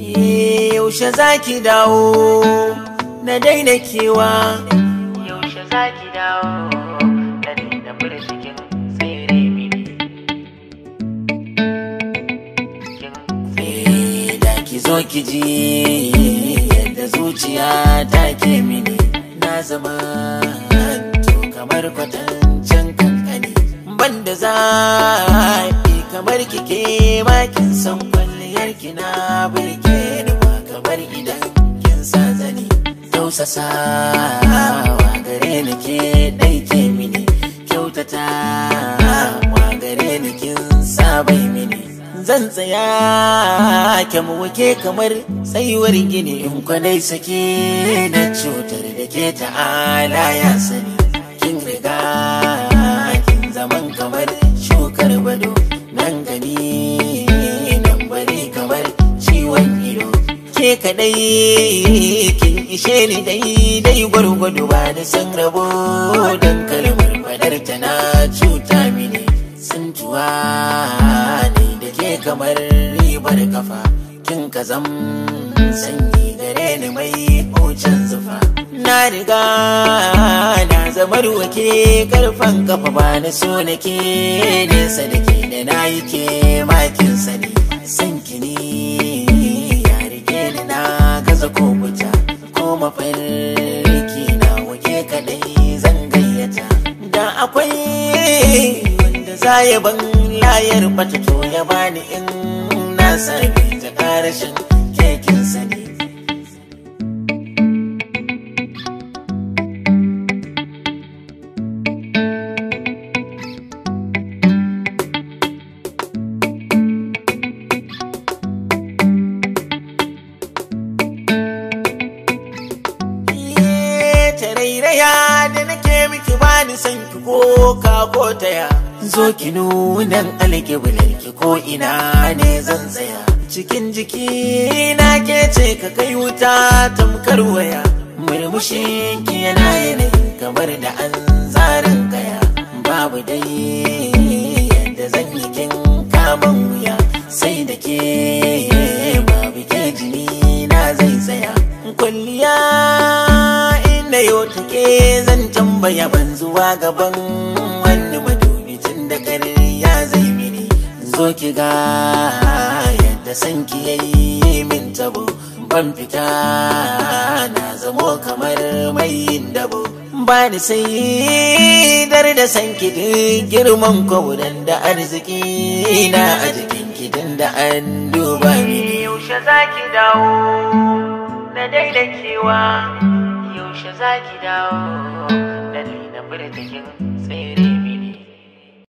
yaushe za ki dawo na daina kewa yaushe za ki dawo na daina birzikin tsere mini Eh, da ki zo ki ji yadda zuciya ta ke mini na zama to kamar kwatancin kankani banda zafi kamar kike makin san kwalliyar ki na birge ni ba kamar idan kin sa zani tausasawa gare ni ke dai ke mini kyautata wa gare ni kin sabai mini zan tsaya kyan wake kamar tsayuwar gini in kwanai sake da cutar da ke ta'ala ya sani kin riga kin zaman kamar shukar bado nan gani nan bari kamar ciwon ido ke kadai kin ishe ni daidai gwargwado ba da san rabo don kalmar fadar ta na cuta mini tsintuwa ne da ke kamar ribar kafa kin ka zam sanyi gare ni mai hucin zufa na riga na zamar wake karfan kafa ba na so nake nesa da ke da na yi ke makin sani san kini ya rike ni na gaza ko wuta ko mafarki na wake kadai zan gayyata da akwai wanda za ya ban layar bata to ya bani in na sami ta karashin kekin sani tarairaya da nake miki bani san ki ko ka ko taya zo ki nunan alƙiblar ki ko ina ne zan tsaya cikin jiki na ke ce ka kai wuta tamkar waya murmushin ki yana yanayi kamar da an zarin kaya babu dai yadda zan yi kin kaman wuya sai da ke babu ke jini na zai tsaya kwalliya inda yau take zan tambaya ban zuwa gaban wani madubi tun da ya zai mini zo ki ga yadda san ki yayi min tabo ban fita na zamo kamar mai yin dabo ba ni sai dar da san ki duk girman kwauran da arziki na a jikin ki da an duba mini yaushe za ki dawo na daina kewa yaushe za ki dawo na daina birtikin